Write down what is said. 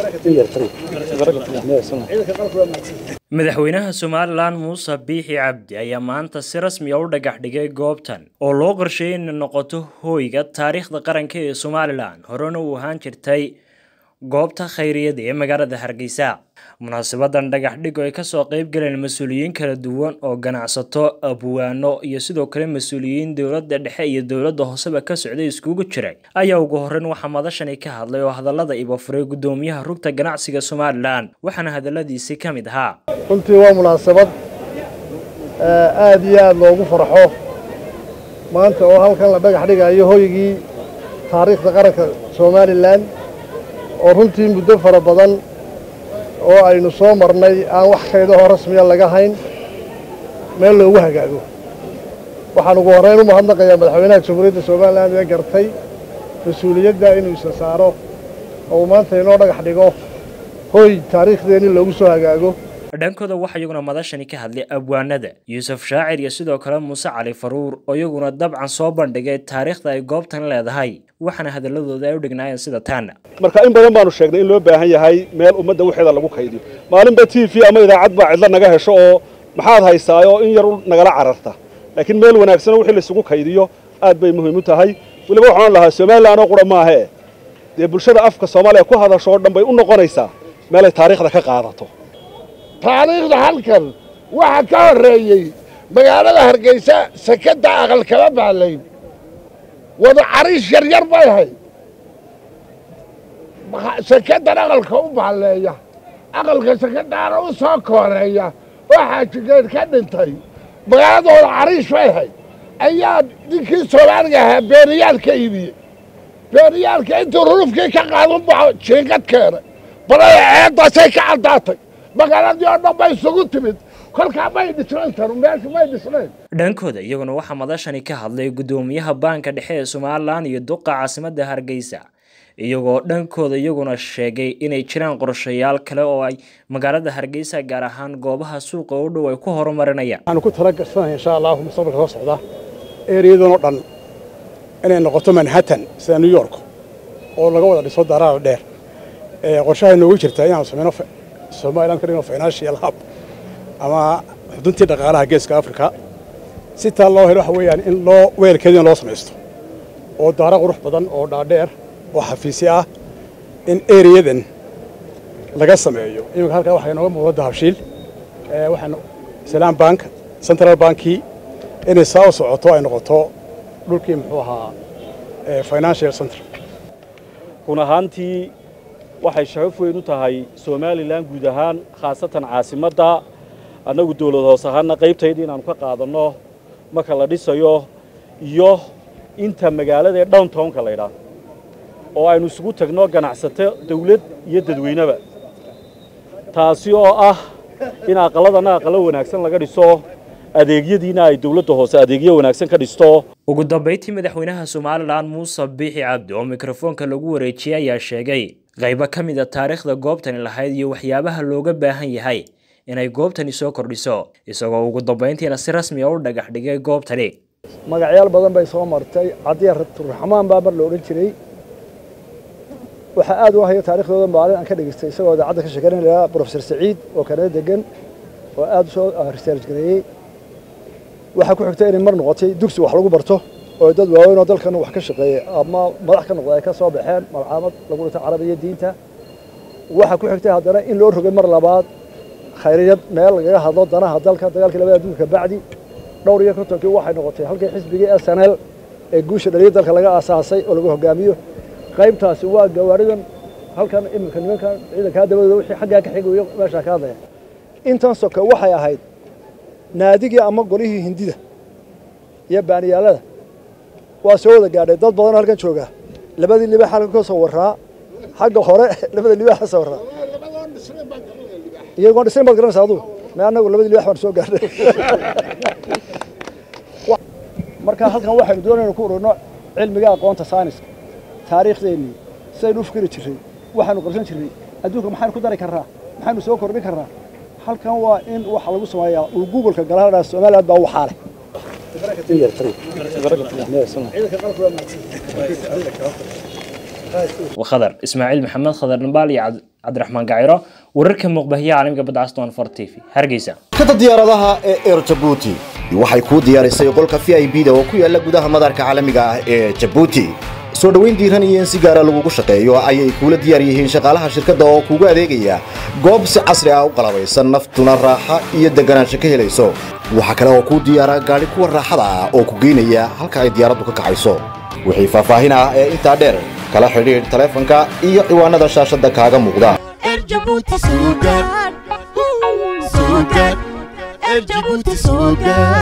madaxweynaha somalilan muuse biixi cabdi ayaa maanta si rasmi a u dhagax dhigay goobtan oo loo qorsheeyay inay noqoto hooyga taariikhda qaranka ee somalilan horena uu ahaan jirtay goobta khayriyada ee magaalada hargeysa munaasabadan dhagax dhig oo ay kasoo qeyb galeen mas-uuliyiin kala duwan oo ganacsato abwaano iyo sidoo kale mas-uuliyiin dowladda dhexe iyo dowladda hooseba ka socday iskugu jiray ayaa ugu horeyn waxaa madashani ka hadlay oo hadallada ibafuray guddoomiyaha rugta ganacsiga somalilan waxaana hadalladiisi ka mid ahaa runtii waa munaasabad aad iyo aad loogu farxo maanta oo halkan la dhagax dhigayo hoygii taariikhda qaranka somalilan oo runtii muddo fara badan oo aynu soo marnay aan wax kaydahoo rasmiya laga hayn meel loogu hagaago waxaan ugu horrayn u mahadnaqayaa madaxweynaha jamhuuriyadda somalilan ee gartay mas-uuliyadda inuu isa saaro oo uu maanta inoo dhagax dhigo hoy taariikhdeenni loogu soo hagaago dhankooda waxaa iyaguna madashani ka hadlay abwaanada yuusuf shaacir iyo sidoo kale muuse cali faruur oo iyaguna dabcan soo bandhigay taariikhda ay goobtan leedahay waxaana hadaladooda ay u dhignaayeen sida taana marka in badan baanu sheegnay in loo baahan yahay meel ummadda waxeeda lagu kaydiyo maalinba t v ama idaacad baa cidlo naga hesho oo maxaad haysaayoo in yar nagala cararta laakiin meel wanaagsanoo wixii laysugu kaydiyo aad bay muhiim u tahay weliba waxaan lahaa somalilan oo qura maahee dee bulshada afka soomaaliya ku hadasho oo dhan bay u noqonaysaa meelay taariikhda ka qaadato taariikhda halkan waxaa ka horreeyey magaalada hargeysa sakada aqal kama baalayn wada cariish yaryar bay hay sakadan aqalka u baalleeya aqalka sakadaana u soo kooreeya oo xaajigeed ka dhintay magaaladooda cariish bay hay ayaa ninkii soomaaliga ahaa beeriyaal ka iibiyey beeriyaalka intuu rurufkii ka qaadan baxo jiingad keenay balada ceeddaasay ka caddaatay magaaladii oo dhan bay isugu timid kolkaa may dhisnayn tanu meesha may dhisnayn dhankooda iyaguna waxaa madashani ka hadlay guddoomiyaha baanka dhexe ee somalilan iyo duqa caasimadda hargeysa iyagoo dhankooda iyaguna sheegay inay jiraan qorshayaal kale oo ay magaalada hargeysa gaar ahaan goobaha suuqa u dhow ay ku horumarinayaan waxaanu ku tala gasanahay insha allahu mustaqbalka soo socda ereyadan oo dhan inay noqoto manhattan sida new york oo laga wada dhiso daraada dheer qorshahay noogu jirtaa inaanu sameyno somalilan ka dhigno financial hub ama xuduntii dhaqaalaha geeska africa si taa loo helo waxa weeyaan in loo weelkeedina loo samaysto oo daaro qurux badan oo dhaadheer oo xafiisyo ah in ereyadan laga sameeyo iminka halkaa waxaa inooga muuqda dahabshiil waxaan salaam bank central bankii inay saa u socoto ay noqoto dhulkii muxuu ahaa financial center run ahaantii waxay sharaf weyn u tahay somalilan guud ahaan khaasatan caasimadda annagu dawlad hoos ahaanna qaybtaydii inaannu ka qaadanno marka la dhisayo iyo inta magaalada ee downtownka laydhaah oo aynu isugu tagno ganacsato dawlad iyo dadweyneba taasi oo ah in aqalladana aqallo wanaagsan laga dhiso adeegyadiina ay dawladda hoose adeegyo wanaagsan ka dhisto ugu dambayntii madaxweynaha somalilan muuse biixi cabdi oo mikrofoonka lagu wareejiyey ayaa sheegay qaybo ka mid a taariikhda goobtani lahayd iyo waxyaabaha looga baahan yahay inay goobtani soo kordhiso isagoo ugu dambayntiina si rasmi a u dhagax dhigay goobtani magacyaal badan bay soo martay cadiya raxmaan baa mar la odhan jiray waxaa aad u haya taarikhdooda maalin aan ka dhegaystay isagoo idaacadda ka sheekeynaya profesor saciid oo kanada degan oo aad u soo research gareeyey waxaa ku xigtay inay mar noqotay dugsi wax lagu barto oo dad waaweyn oo dalkan wax ka shaqeeyey ama madax ka noqda ay ka soo baxeen malcaamad lagu dhintay carabiya diinta waxaa ku xigtay haddana in loo rogay mar labaad khayriyad meel lagaga hadlo danaha dalka dagaalkii labada adduunka bacdi dhowr iyo kontonkii waxay noqotay halkii xisbigii s n l ee guusha dhaliya dalka laga aasaasay oo lagu hogaamiyo qaybtaasi waa gawaaridan halkan iminka nimankan ciidankaa dabadooda wixii xaggaa ka xigayo meeshaa ka hadlaya intan soke waxay ahayd naadigii ama golihii hindida iyo baaniyaalada waa soo wada gaadhay dad badanoo halkan jooga labadii libaax halkan ka soo warraa xagga hore labada libaax ka soo warraa iyagoon dhisayn baad garanaysa aduu me annagu labadii libaax baan soo gaadhay marka halkan waxaynu doonayna ku ururno cilmiga aqoonta sayniska taariikhdeennii sidaynu u fikiri jirray waxaanu qabsan jirray adduunka maxaynu ku dari karnaa maxaynu soo kordhin karnaa halkan waa in waxa lagu sameeyaa uu googolka galaadhaa somaliland baa waxaa leh وخضر اسماعيل محمد خضر نبال cabdiraxmaan gaciro wararka muuqbahiya caalamka badda aston for t v hargeysa shirkadda diyaaradaha ee air jabuuti waxay kuu diyaarisay qolka v i b da oo ku yaala gudaha madaarka caalamiga ah ee jabuuti soo dhoweyn diiran iyo in si gaara lagugu shaqeeyo ayay kuula diyaar yihiin shaqaalaha shirkadda oo kuugu adeegaya goob si casri ah u qalabaysan naftuna raaxa iyo deganaansho ka helayso waxaa kale oo kuu diyaara gaadhi kuwa raaxada ah oo ku geynaya halka ay diyaaraddu ka kacayso wixii faahfaahin ah ee intaa dheer kala xidhiidh taleefanka iyo ciwaanada shaashadda kaaga muuqda Erjabuti Sugar. Sugar. Erjabuti Sugar.